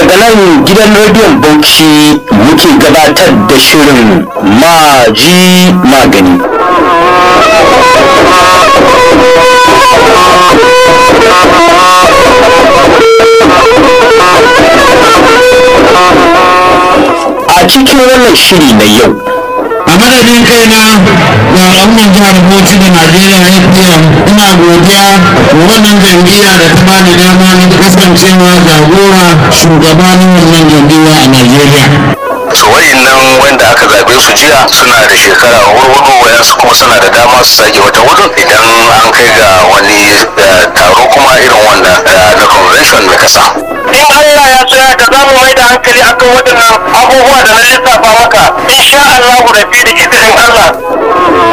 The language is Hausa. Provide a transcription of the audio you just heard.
daga nan gidan rediyon bauchi muke gabatar da shirin maji magani a cikin wannan shiri na yau a madadin kaina da al'ummar jihar bauchi da najeriya fpm ina godiya wa wannan jam'iyya da ta bani dama na kasancewa jagora shugaba na wannan jam'iyya a najeriya su nan wanda aka zabe su jiya suna da shekara hurhudu wayansu kuma suna da dama su sake wata hudu idan an kai ga wani eh, taro kuma irin wanda eh, na convention na kasa in Allah ya so ya za mu mai da hankali akan waɗannan abubuwa da na lissafa maka insha Allah da fi da izinin Allah